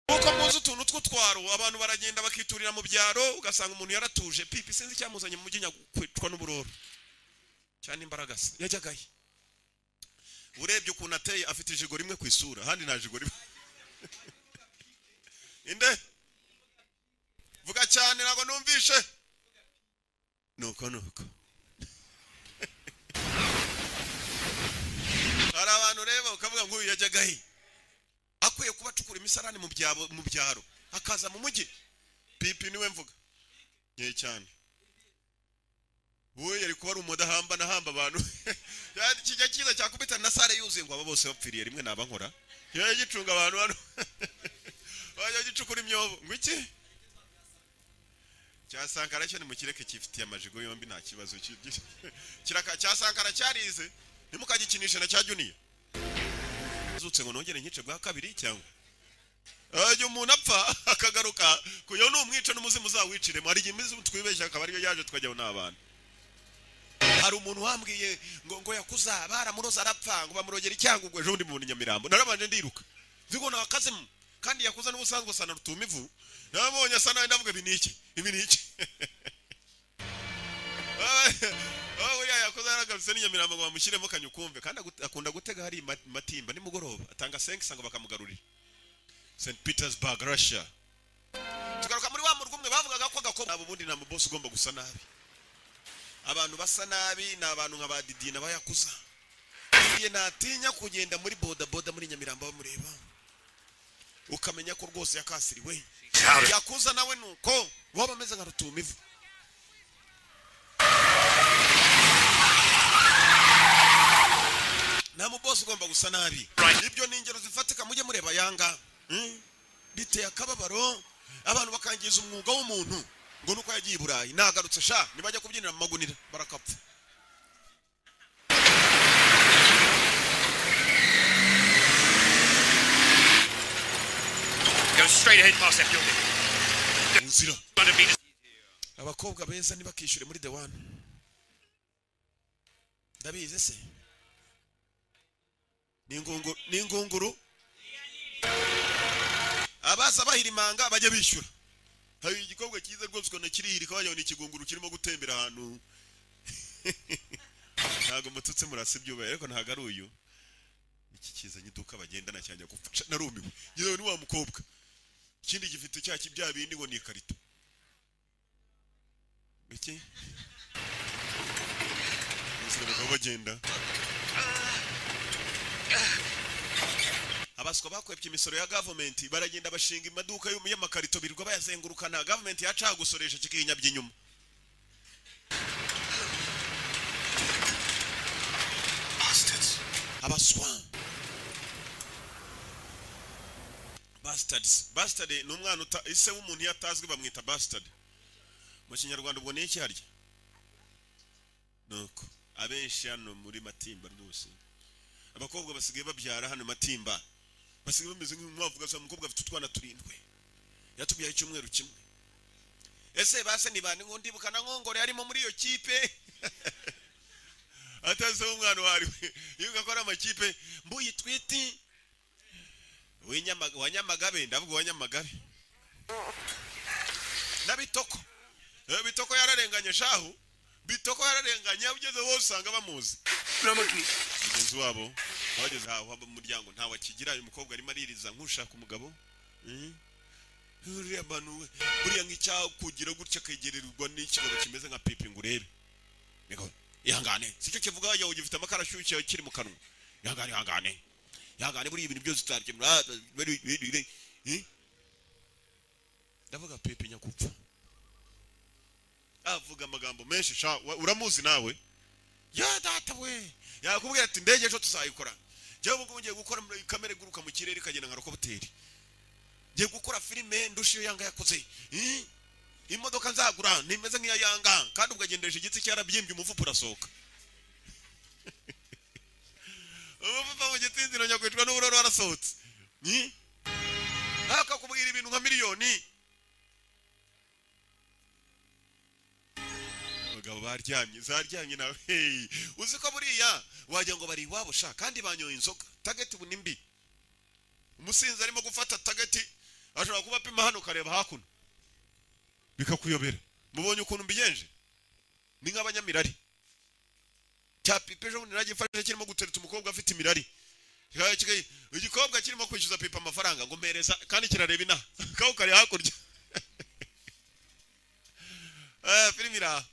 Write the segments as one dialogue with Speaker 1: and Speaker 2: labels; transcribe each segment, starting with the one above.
Speaker 1: nk'uko muzi utuntu tw'utwaro abantu baragenda bakiturira mu byaro ugasanga umuntu yaratuje pipi sinzi icyamuzanye mu mujyi nyakwicwa n'uburoro cyane imbaraga se yajyagaye urebye ukuntu ateye afite ijigo rimwe ku isura ahandi nta jigo rimwe inde vuga cyane ntabwo numvishe nuko nuko hari abantu ureba ukavuga ngo uyu yajyagahe akwiye kuba acukura imisarani mu byaro akaza mu mujyi pipi niwe mvuga nke cyane wowe yari kuba ari umudahamba nahamba abantu kijya cyiza cyakubita na sale yuzuye ngo aba bose bapfiriye rimwe nabankora yajya gicunga abantu hano wajya gicukura imyobo ngo iki cyasankara cyo ni mu kireke cyifitiye amajigo yombi nta kibazo cyasankara cyarize ntimukagikinishe na cya juniya azutse ngo nongere nkice bwa kabiri cyangwa ajya umuntu apfa akagaruka kuyo ni umwica n'umuzimu uzawiciremo hari igihe imizimu twibeshya akaba ariyo yaje tukajyaho n'abana hari umuntu wambwiye ngo ngo yakuza baramuroza arapfa ngo bamurogera icyango ubwo ejo undi muntu nyamirambo narabanje ndiruka nzi ngo nakazemo kandi yakuza n'ubusanzwe asa na rutumivu nabonye asa nawe ndavuga ibi ni iki ibi ni iki buriya yakoze yaragarutse n'inyamirambo ngo bamushyiremo kanyukumve kandi akunda gutega hari matimba nimugoroba atanga senkisa ngo bakamugarurira st petersburg russia tugaruka muri wa murwa umwe bavugaga ko agakobwa ubundi nta mubosi ugomba gusa nabi abantu basa nabi ni abantu nka ba didi na bayakuza igihe natinya kugenda muri bodaboda muri nyamirambo bamureba ukamenya ko rwose yakasiriwe yakuza nawe nuko waba ameze nka rutumivu nta mubosi ugomba gusa nabi ibyo ni ingero zifatika mujye mureba yanga biteye akababaro abantu bakangiza umwuga w'umuntu ngo nuko yagiye i burayi nagarutse sha nibajya kubyinira mu magunira barakapfa inzira abakobwa beza ntibakishyure muri the one ndabizi se ni ingunguru abaza bahirimanga bajya bishyura hari igikobwa cyiza rwose ukabona kirihirika wagira ngo ni ikigunguru kirimo gutembera ahantu ntabwo mututse murasa ibyubaye ariko ntabwo ari uyu iki kizanye iduka bagendana cyane gupfa narumiwe yewe ni wa mukobwa ikindi gifite cya bya bindi ngo ni ikarito iki bakaba bagenda abaswa bakwepye imisoro ya gavumenti baragenda bashinga amaduka y'amakarito birirwa bayazengurukana gavumenti yacaha gusoresha kikinyabya inyuma abaswa bastards bastard ni umwana ise w'umuntu iyo atazwi bamwita bastard mu kinyarwanda ubwo ni iki harya nuko abenshi hano muri matimba rwose abakobwa basigaye babyara hano matimba basigaye bameze nk'inkwavuga gusa umukobwa afite utwana turindwi yatubyaye icyumweru kimwe ese base ntibane nkundibuka na nkongore yarimo muri iyo kipe atazi umwana wariwe iyo ugakora amakipe mbuye twiti wa nyamagabe ndavuga wa nyamagabe na bitoko bitoko yararenganye shahu bitoko yararenganye ugeze wowe usanga bamuzi mugenzi wabo bageze aho haba mu muryango ntawe akigira uyu mukobwa arimo aririza nk'ushaka umugabo buriya abantu buriya nk'icyakugira gutya akegererwa n'ikigabo kimeze nka pipi ngo urebe ihangane sicyo kivuga wagira ngo gifite amakara ashyushye kiri mu kanwa ihangane ihangane ihangane buriya ibintu byose utakemura ndavuga pipi nyakupfa avuga amagambo menshi uramuzi nawe ya data we yakubwira ati indege ejo tuzayikora njyewe ubwo ngiye gukora kamere iguruka mu kirere ikagenda nka rokobuteri ngiye gukora filime ndusha iyo yanga yakoze imodoka nzagura nimeze nk'iyo yanga kandi ubwo agendeje igiti cyarabyimbye umuvupu urasohoka umuvupu mu giti inzira nyakwicwa n'ubururu warasohotse akakubwira ibintu nka miliyoni abagabo baryamye zaryamye nawe uzi ko buriya wagira ngo bari iwabo sha kandi banyoye inzoga tageti ubu ni mbi umusinzi arimo gufata tageti ashobora kuba apima hano ukareba hakuno bikakuyobera mubonye ukuntu mbigenje ni nk'abanyamirari cya pipa ejo bundi nagifashe kirimo gutereta umukobwa afite imirari Kikaba kika- igikobwa kirimo kwishyuza pipa amafaranga ngo mpereza kandi kirareba inaha kaho kari hakurya Eh, filimi iri aha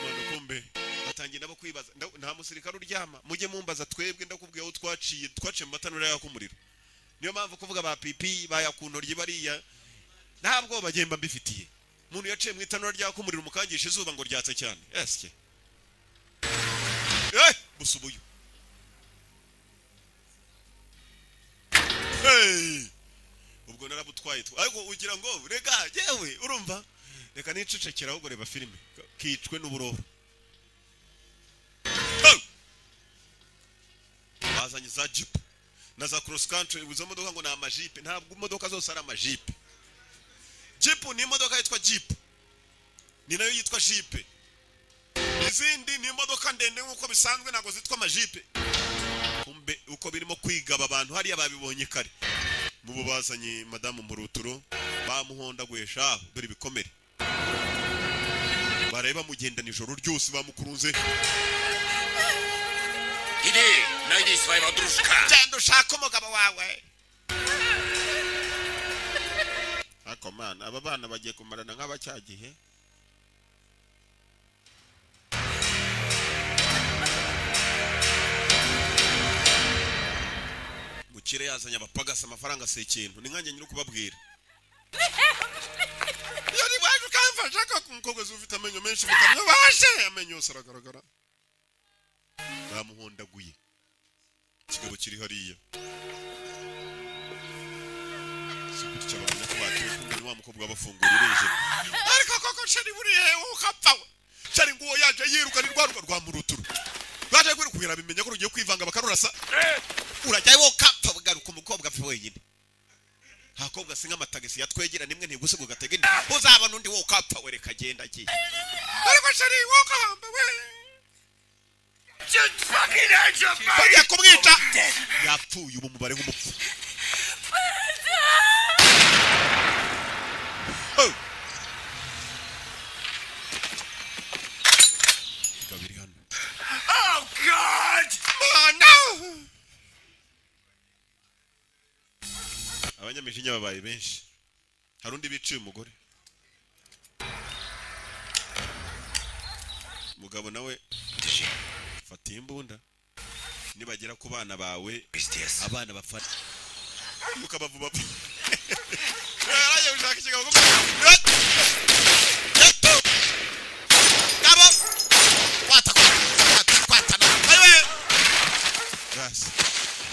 Speaker 1: umwana kumbe batangiye nabo kwibaza nda- nta musirikare uryama mujye mumbaza twebwe ndakubwiye aho twaciye twaciye mu matanura yaka umuriro niyo mpamvu kuvuga ba pipi bayakuntoryi bariya nta bwoba bagenda mbifitiye umuntu yaciye mu itanura ryaka umuriro umukangisha izuba ngo ryatse cyane esike eh gusa ubuyu Hey! ubwo narabutwaye twa- ariko ugira ngo reka yewe urumva reka nicecekera ahubwo reba filime kicwe n'uburoba Hey! bazanye za jipu na za cross country izo modoka ngo ni amajipe ntabwo imodoka zose ari amajipe jipu ni imodoka yitwa jipu ni nayo yitwa jipe izindi ni imodoka ndende nk'uko bisanzwe ntabwo zitwa amajipe kumbe uko birimo kwigaba abantu hariya babibonye kare mubo bazanye madamu muruturo bamuhondaguye shaho dore ibikomere bareba mugenda nijoro ryose bamukurunze
Speaker 2: Иди, найди своего дружка.
Speaker 1: genda ushake umugabo wawe ariko mana aba bana bagiye kumarana nk'abacyagihe bukire yazanye abapagasi amafaranga si ikintu ni nkanjye nyiri kubabwira iyo ni waje ukamfasha ko umukobwa ufite amenyo menshi mukamyo baje amenyo yose aragaragara bamuhondaguye ikigabo kiri hariya si gutya babona ko bagiye kumwe wa mukobwa abafungura urinjira ariko koko shari buriya ukapfa we shari nguwo yaje yiruka ni rwa ruba rwa muruturu rwaje kwirukubira bimenya ko rugiye kwivanga bakarurasa urajyayo wowe ukapfa ugaruka umukobwa apfa wenyine akobwa si nk'amatagisi yatwegera nimwe ntibuse ngo gatege indi uzabona undi wowe ukapfa we reka agenda agiye ariko shari wowe ukahamba we
Speaker 2: Just fucking hurt your body.
Speaker 1: bajya kumwica yapfuye ubu mubare nk'umupfu Oh. Ingabo iri hano.
Speaker 2: Oh, God!
Speaker 1: abanyamijinya babaye benshi hari undi biciye umugore umugabo nawe
Speaker 2: Ты же
Speaker 1: fatiye imbunda nibagera ku bana bawe
Speaker 2: пиздец.
Speaker 1: abana bafata ukabavuba yaraye ushaka ikigabo kumwe yato kabo kwata kwata kwata ayo gas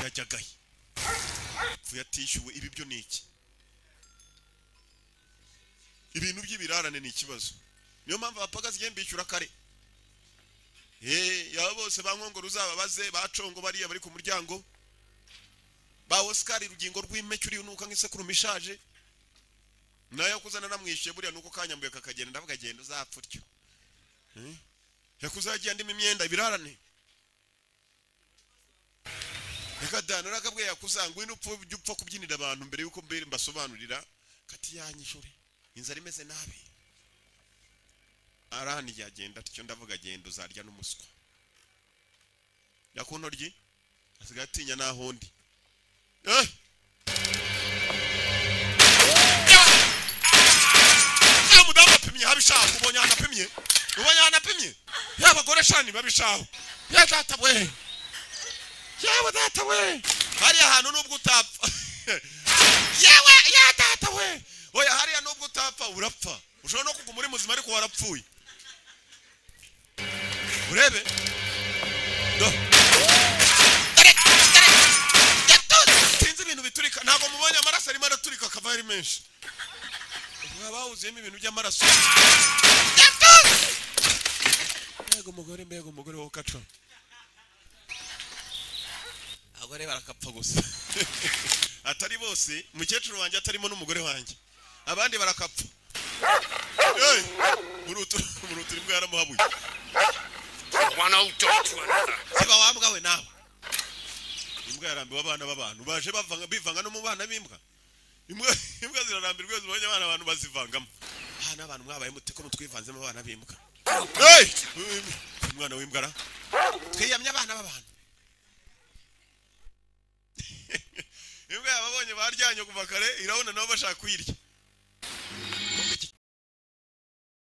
Speaker 1: yajagaye kuyatishyuwe ibi byo ni iki ibintu by'ibirarane ni ikibazo niyo mpamvu abapagazi igihe mbishyura kare Eh, yaba bose ba nkongoro uzababaze bacongo bariya bari ku muryango ba osikari urugingo rw'impeke uriya unuka nk'isekurume ishaje nayo yakuzana namwishyuye buriya nuko kanyambuye kakagenda ndavuga agenda uzapfa utyo Eh? yakuze yagiye andimo imyenda ibirarane reka dana urakabwe yakuza ngo wino upfa ujye upfa kubyinira abantu mbere yuko mbere mbasobanurira kati yanyishure inzara imeze nabi arahani yagenda atyo ndavuga agenda uzarya n'umuswa yakuntoryi asigaye atinya nahundi Eh! Ya mudamu apimye habishaho ubonye ahantu apimye ubonye ahantu apimye ya bagore shani babishaho ya data we yewe data we hariya hantu nubwo utapfa yewe ya data we oya hariya nubwo utapfa urapfa ushobora no kuguma uri muzima ariko warapfuye urebe do sinzi ibintu biturika ntabwo mubonye amaraso arimo araturika akava ari menshi mwaba bawuzuyemo ibintu by'amaraso mbega umugore mbega umugore wowe ukaca abagore barakapfa gusa atari bose mukecuru wanjye atarimo n'umugore wanjye abandi barakapfa Hey! murutu murutu imbwa yaramuhabuye
Speaker 2: One old dog to another.
Speaker 1: siba wambwa we nawe imbwa yarambiwe abana b'abantu baje bavanga bivanga no mu bana b'imbwa imbwa imbwa zirarambirwa iyo zibonye abana abantu bazivangamo aha ni abantu mwabaye mute ko mutwivanzemo abana b'imbwa hey! umwana w'imbwa ra twiyamye abana b'abantu imbwa yababonye baryanye kuva kare irabona nabo bashaka kuyirya